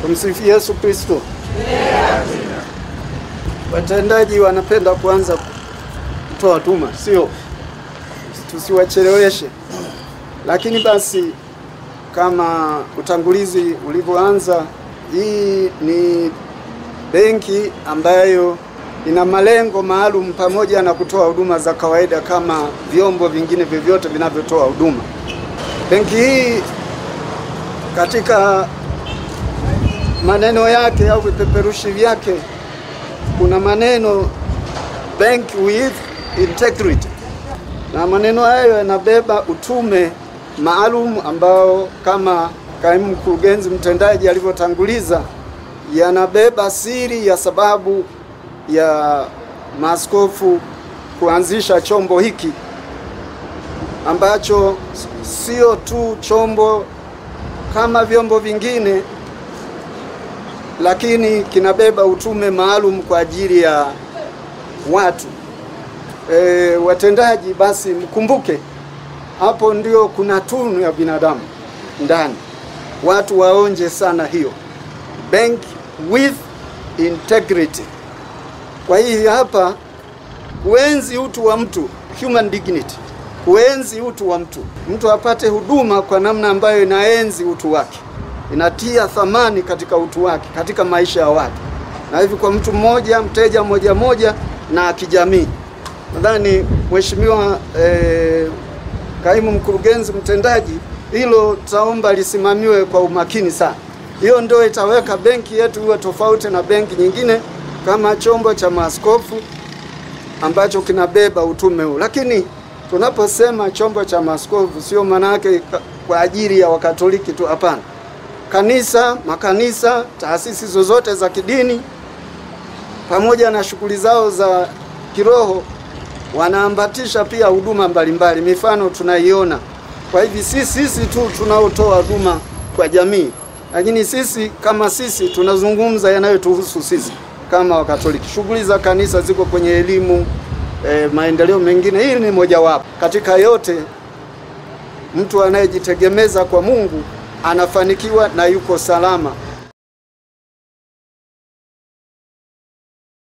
Tumsifu Yesu Kristo. Watendaji wanapenda kuanza kutoa tuma, sio? Tusiwacheleweshe. Lakini basi kama utangulizi ulivyoanza, hii ni benki ambayo ina malengo maalum pamoja na kutoa huduma za kawaida kama vyombo vingine vyovyote vinavyotoa huduma. Benki hii katika maneno yake au vipeperushi vyake kuna maneno bank with integrity, na maneno hayo yanabeba utume maalum ambao kama kaimu mkurugenzi mtendaji alivyotanguliza, yanabeba siri ya sababu ya maaskofu kuanzisha chombo hiki ambacho sio tu chombo kama vyombo vingine, lakini kinabeba utume maalum kwa ajili ya watu e, watendaji. Basi mkumbuke hapo ndio kuna tunu ya binadamu ndani, watu waonje sana hiyo bank with integrity. Kwa hiyo hapa kuenzi utu wa mtu, human dignity, kuenzi utu wa mtu, mtu apate huduma kwa namna ambayo inaenzi utu wake, inatia thamani katika utu wake, katika maisha ya watu, na hivi kwa mtu mmoja, mteja mmoja mmoja na kijamii. Nadhani mheshimiwa eh, kaimu mkurugenzi mtendaji, hilo taomba lisimamiwe kwa umakini sana. Hiyo ndio itaweka benki yetu iwe tofauti na benki nyingine kama chombo cha maaskofu ambacho kinabeba utume huu. Lakini tunaposema chombo cha maaskofu, sio maana yake kwa ajili ya Wakatoliki tu, hapana. Kanisa, makanisa, taasisi zozote za kidini pamoja na shughuli zao za kiroho wanaambatisha pia huduma mbalimbali, mifano tunaiona. Kwa hivi si sisi tu tunaotoa huduma kwa jamii, lakini sisi kama sisi tunazungumza yanayotuhusu sisi kama Wakatoliki. Shughuli za kanisa ziko kwenye elimu, eh, maendeleo mengine. Hili ni mojawapo katika yote. Mtu anayejitegemeza kwa Mungu anafanikiwa na yuko salama